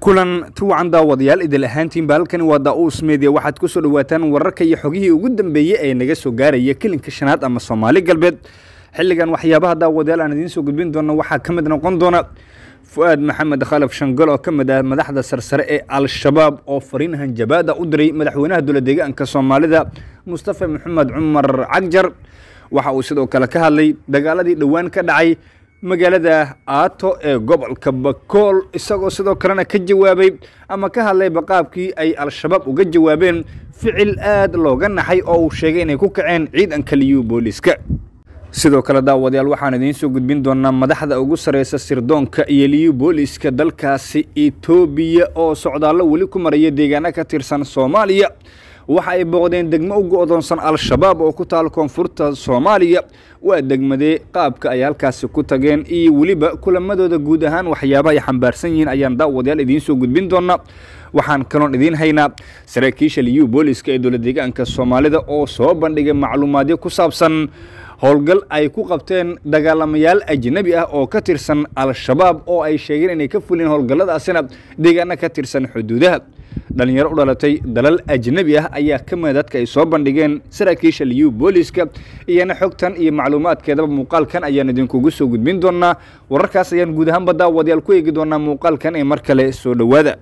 kulan tuwacan daawadayaal idil ahaantiinba halkani waa daa-uus media waxaad ku soo dhawaataan wararka iyo xogihii ugu dambeeyey ee naga soo gaaraya kelinka shanaad ama soomaali galbeed xilligan waxyaabaha daawadayaal aan idiin soo gudbin doona waxaa ka mid noqon doona fu-aad maxamed khalaf shangol oo ka mid ah madaxda sarsare ee al-shabaab oo fariin hanjabaada u diray madaxweynaha dowla deegaanka soomaalida mustafa maxamed cumar cagjar waxa uu sidoo kale ka hadlay dagaaladii dhowaan ka dhacay magaalada aato ee gobolka bakool isagoo sidoo kalena ka jawaabay ama ka hadlayba qaabkii ay al-shabaab uga jawaabeen ficil aad looga naxay oo uu sheegay inay ku kaceen ciidanka liyu booliska sidoo kale daawadayaal waxaan idiin soo gudbin doonaa madaxda ugu sareysa sirdoonka iyo liyu booliska dalkaasi etoobiya oo socdaallo weli ku maraya deegaano ka tirsan soomaaliya waxa ay booqdeen degmo u go-doonsan al-shabaab oo ku taal koonfurta soomaaliya waa degmadee qaabka ay halkaasi ku tageen iyo weliba kulamadooda guud ahaan waxyaabaha ay xambaarsan yihiin ayaan daawadayaal idiin soo gudbin doonaa waxaan kaloon idiin haynaa saraakiisha liyu booliska ee dowla deegaanka soomaalida oo soo bandhigay macluumaadyo ku saabsan howlgal ay ku qabteen dagaalamayaal ajnabi ah oo ka tirsan al-shabaab oo ay sheegeen inay ka fulin howlgalladaasina deegaano ka tirsan xuduudaha dhalinyaro u dhalatay dalal ajnabi ah ayaa ka mida dadka ay soo bandhigeen saraakiisha liyu booliska iyana xogtan iyo macluumaadkeedaba muuqaalkan ayaan idinkugu soo gudbin doonaa wararkaas ayaan guud ahaanba daawadayaal ku eegi doonaa muuqaalkan ee mar kale soo dhowaada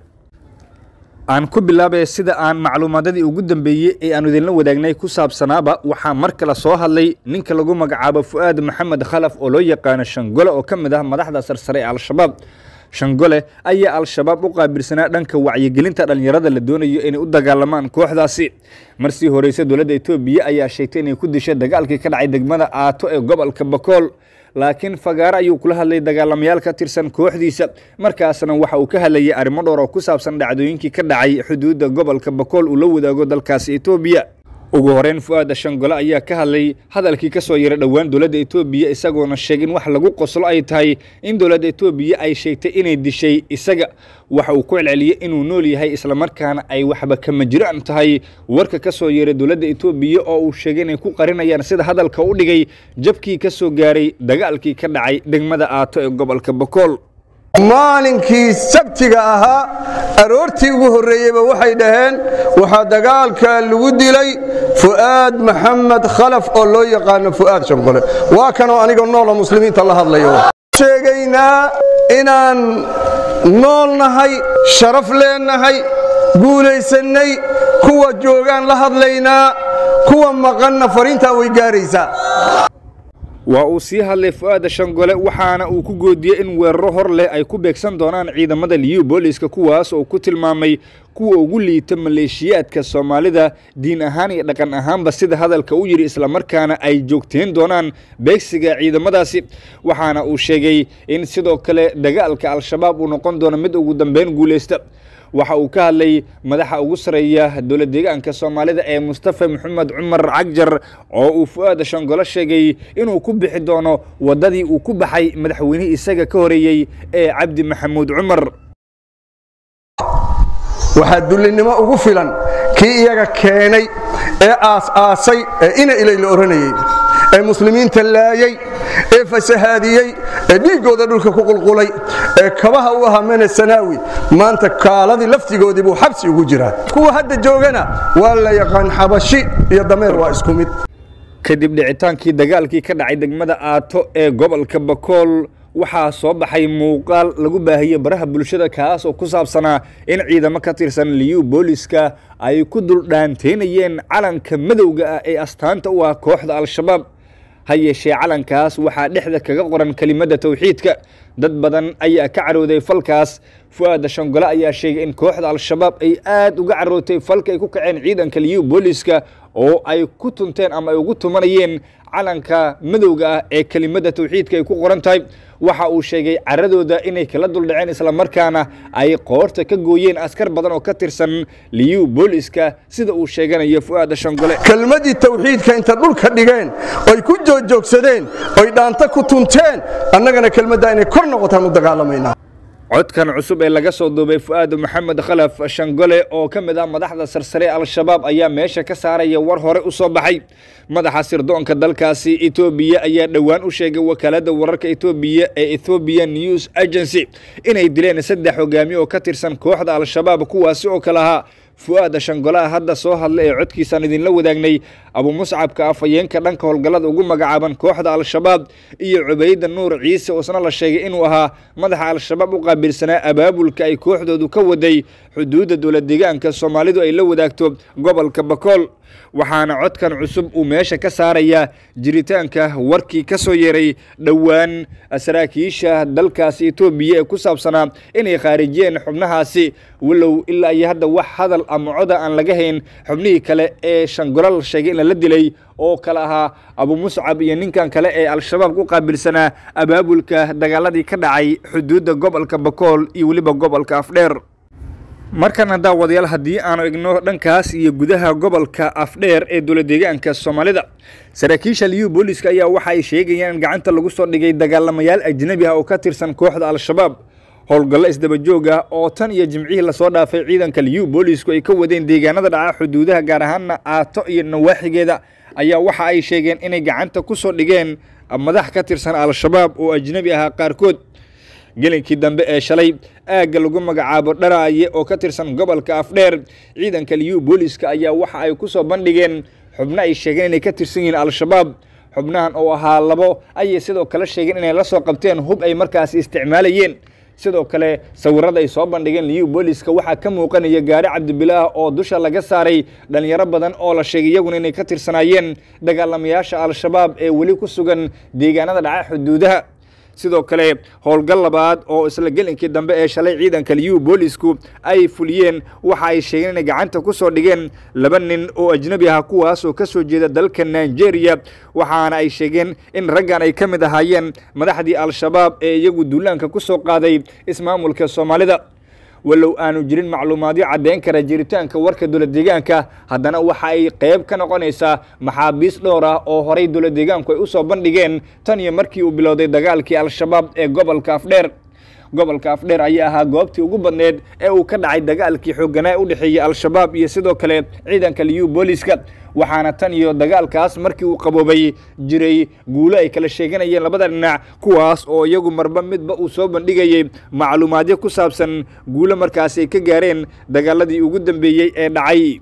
aan ku bilaabay sida aan macluumaadadii ugu dambeeyey ee aanu idinla wadaagnay ku saabsanaaba waxaa mar kale soo hadlay ninka lagu magacaabo fu-aad maxamed khalaf oo loo yaqaano shangole oo ka mid ah madaxda sarsare ee al-shabaab shangole ayaa al-shabaab u qaabilsanaa dhanka wacyigelinta dhallinyarada la doonayo inay u dagaalamaan kooxdaasi marsii horeyse dowladda etoobiya ayaa sheegtay inay ku dishay dagaalkii ka dhacay degmada aato ee gobolka bakool laakiin fagaaro ayuu kula hadlay dagaalamayaal ka tirsan kooxdiisa markaasna waxa uu ka hadlayay arrimo dhowr oo ku saabsan dhacdooyinkii ka dhacay xuduudda gobolka bakool uu la wadaago dalkaasi etoobiya ugu horeyn fu-aada shangole ayaa ka hadlay hadalkii ka soo yaray dhowaan dowladda etoobiya isagoona sheegay in wax lagu qoslo ay tahay in dowladda etoobiya ay sheegtay inay dishay isaga waxa uu ku celceliyey inuu nool yahay islamarkaana ay waxba kama jiraan tahay warka ka soo yeeray dowladda etoobiya oo uu sheegay inay ku qarinayaan sida hadalka u dhigay jabkii ka soo gaaray dagaalkii ka dhacay degmada aato ee gobolka bakool maalinkii sabtiga ahaa aroortii ugu horreeyeyba waxay dhaheen waxaa dagaalka lagu dilay fu'aad maxamed khalaf oo loo yaqaano fu'aad shanqole waa kanoo aniga noola muslimiinta la hadlayo sheegaynaa inaan nool nahay sharaf leennahay guulaysannay kuwa joogaan la hadlaynaa kuwa maqanna fariintaa way gaaraysaa waa uu sii hadlay fu-aada shangole waxaana uu ku goodiyey in weeraro hor leh ay ku beegsan doonaan ciidamada liyu booliska kuwaas oo ku tilmaamay kuwa ugu liita maleeshiyaadka soomaalida diin ahaan iyo dhaqan ahaanba sida hadalka u yidhi islamarkaana ay joogteen doonaan beegsiga ciidamadaasi waxaana uu sheegay in sidoo kale dagaalka al-shabaab uu noqon doono mid ugu dambeyn guulaysta waxa uu ka hadlay madaxa ugu sareeya dowla deegaanka soomaalida ee mustafa maxamed cumar cagjar oo uu fu-aada shangolo sheegay inuu ku bixi doono waddadii uu ku baxay madaxweynihii isaga ka horeeyey ee cabdi maxamuud cumar waxaa dullinimo ugu filan kii iyaga keenay ee aas-aasay ee ina ilay la odhanayey ee muslimiinta laayey ee fasahaadiyey ee dhiiggooda dhulka ku qulqulay ee kabaha u ahaa mena sanaawi maanta kaaladii laftigoodii buu xabsi ugu jiraa kuwa hadda joogana waa la yaqaan xabashi iyo dameer waa isku mid kadib dhicitaankii dagaalkii ka dhacay degmada aato ee gobolka bakool waxaa soo baxay muuqaal lagu baahiyey baraha bulshada kaas oo ku saabsanaa in ciidamo ka tirsan liyu booliska ay ku duldhaanteynayeen calanka madowga ah ee astaanta u ah kooxda al-shabaab ha yeeshee calankaas waxaa dhexda kaga qoran kelimadda towxiidka dad badan ayaa ka carooday falkaas fu-aada shangole ayaa sheegay in kooxda al-shabaab ay aad uga carootay falka ay ku kaceen ciidanka liyu booliska oo ay ku tunteen ama ay ugu tumanayeen calanka madowga ah ee kelimadda towxiidka ay ku qoran tahay waxa uu sheegay caradooda inay kala duldhaceen islamarkaana ay qoorta ka gooyeen askar badan oo ka tirsan liyu booliska sida uu sheeganayo fu-aada shangole kelmaddii tawxiidka inta dhulka dhigeen oy ku joogjoogsadeen oy dhaanta ku tunteen annagana kelmaddaa inay kor noqotaan u dagaalamaynaa codkan cusub ee laga soo duubay fu-aad maxamed khalaf shangole oo ka mid ah madaxda sarsare al-shabaab ayaa meesha ka saaraya war hore u soo baxay madaxa sirdoonka dalkaasi etoobiya ayaa dhowaan u sheegay wakaaladda wararka etoobiya ee ethoobiya news agency inay dileen saddex hogaamiye oo ka tirsan kooxda al-shabaab kuwaasi oo kale ahaa fu-aada shangolaha hadda soo hadla ee codkiisaan idinla wadaagnay abu muscabka afhayeenka dhanka howlgallada ugu magacaaban kooxda al-shabaab iyo cubayda nuur ciise oo isna la sheegay inuu ahaa madaxa al-shabaab u qaabilsanaa abaabulka ay kooxdoodu ka waday xuduudda dowlad deegaanka soomaalidu ay la wadaagto gobolka bakool waxaana codkan cusub uu meesha ka saarayaa jiritaanka warkii ka soo yeeray dhowaan saraakiisha dalkaasi etoobiya ee ku saabsanaa inay khaarijiyeen xubnahaasi walow ilaa iyo hadda wax hadal ama coda aan laga hayn xubnihii kale ee shangolo la sheegay in lala dilay oo kale ahaa abu muscab iyo ninkan kale ee al-shabaab ku qaabilsanaa abaabulka dagaaladii ka dhacay xuduudda gobolka bakool iyo weliba gobolka afdheer markana daawadayaal haddii aanu igno dhankaas iyo gudaha gobolka afdheer ee dowlad deegaanka soomaalida saraakiisha liyu booliska ayaa waxa ay sheegayaan in gacanta lagu soo dhigay dagaalamayaal ajnabi ah oo ka tirsan kooxda al-shabaab howlgallo isdabajoog ah oo tan iyo jimcihii lasoo dhaafay ciidanka liyu boolisku ay ka wadeen deegaanada dhaca xuduudaha gaar ahaana aato iyo nawaaxigeeda ayaa waxa ay sheegeen inay gacanta ku soo dhigeen madax ka tirsan al-shabaab oo ajnabi ahaa qaarkood gelinkii dambe ee shalay aagga lagu magacaabo dharaaye oo ka tirsan gobolka afdheer ciidanka liyu booliska ayaa waxa ay ku soo bandhigeen xubno ay sheegeen inay ka tirsan yihiin al-shabaab xubnahan oo ahaa labo ayay sidoo kale sheegeen inay la soo qabteen hub ay markaasi isticmaalayeen sidoo kale sawirada ay soo bandhigeen liyu booliska waxaa ka muuqanaya gaari cabdibilaah oo dusha laga saaray dhalinyaro badan oo la sheegay iyaguna inay ka tirsanaayeen dagaalamayaasha al-shabaab ee weli ku sugan deegaanada dhaca xuduudaha sidoo kale howlgal labaad oo isla gelinkii dambe ee shalay ciidanka liyu boolisku ay fuliyeen waxa ay sheegeen inay gacanta ku soo dhigeen laba nin oo ajnabi ah kuwaas oo ka soo jeeda dalka nigeria waxaana ay sheegeen in raggan ay ka mid ahaayeen madaxdii al-shabaab ee iyagu duulaanka ku soo qaaday ismaamulka soomaalida walow aanu jirin macluumaadyo caddeyn kara jiritaanka warka dowlad deegaanka haddana waxa ay qayb ka noqonaysaa maxaabiis dhowr ah oo horay dowlad deegaanku ay u soo bandhigeen tan iyo markii uu bilowday dagaalkii al-shabaab ee gobolka afdheer gobolka afdheer ayaa ahaa goobtii ugu badneed ee uu ka dhacay dagaalkii xooganaa u dhexeeyey al-shabaab iyo sidoo kale ciidanka liyu booliska waxaana tan iyo dagaalkaas markii uu qaboobay jiray guulo ay kala sheeganayeen labada dhinac kuwaas oo iyagu marba midba uu soo bandhigayey macluumaadyo ku saabsan guulo markaasi ay ka gaareen dagaaladii ugu dambeeyey ee dhacay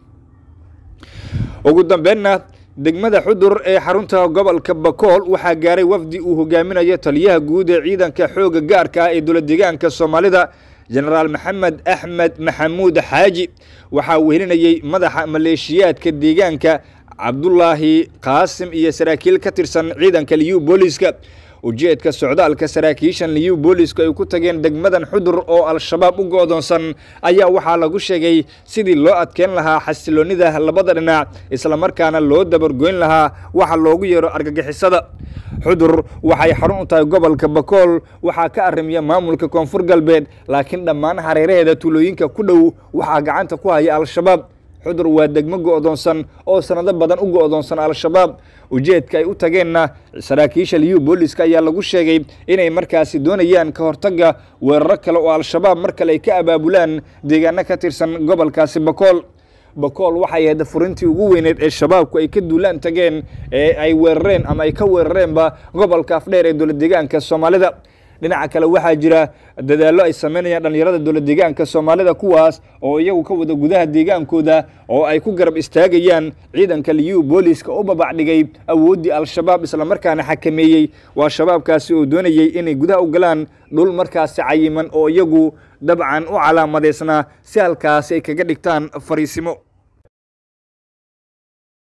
ugu dambeenna degmada xudur ee xarunta gobolka bakool waxaa gaaray wafdi uu hogaaminayo taliyaha guud ee ciidanka xooga gaarka ah ee dowlad deegaanka soomaalida jenaraal maxamed axmed maxamuud xaaji waxaa wehelinayey madaxa maleeshiyaadka deegaanka cabdulaahi qaasim iyo saraakiil ka tirsan ciidanka liyu booliska ujeedka socdaalka saraakiishan liyu boolisku ay ku tageen degmadan xudur oo al-shabaab u go-doonsan ayaa waxaa lagu sheegay sidii loo adkeyn lahaa xasiloonnida labada dhinac islamarkaana loo dabargoyn lahaa waxa loogu yeero argagixisada xudur waxay xarun u tahay gobolka bakool waxaa ka arrimiya maamulka koonfur galbeed laakiin dhammaan hareeraheeda tuulooyinka ku dhow waxaa gacanta ku haya al-shabaab xudur waa degmo go-doonsan oo sanado badan u go-doonsan al-shabaab ujeedka ay u tageenna saraakiisha liyu booliska ayaa lagu sheegay inay markaasi doonayaan ka hortagga weeraro kale oo al-shabaab mar kale ay ka abaabulaan deegaano ka tirsan gobolkaasi bakool bakool waxay ahayd furintii ugu weyneed ee shabaabku ay ka duulaan tageen ee ay weerareen ama ay ka weerareenba gobolka afdheer ee dowlad deegaanka soomaalida dhinaca kale waxaa jira dadaallo ay sameynayaan dhallinyarada dowlad deegaanka soomaalida kuwaas oo iyagu ka wada gudaha deegaankooda oo ay ku garab istaagayaan ciidanka liyu booliska u babacdhigay awooddii al-shabaab islamarkaana xakameeyey waa shabaabkaasi oo doonayey inay gudaha u galaan dhul markaasi cayiman oo iyagu dabcan u calaamadaysnaa si halkaasi ay kaga dhigtaan fariisimo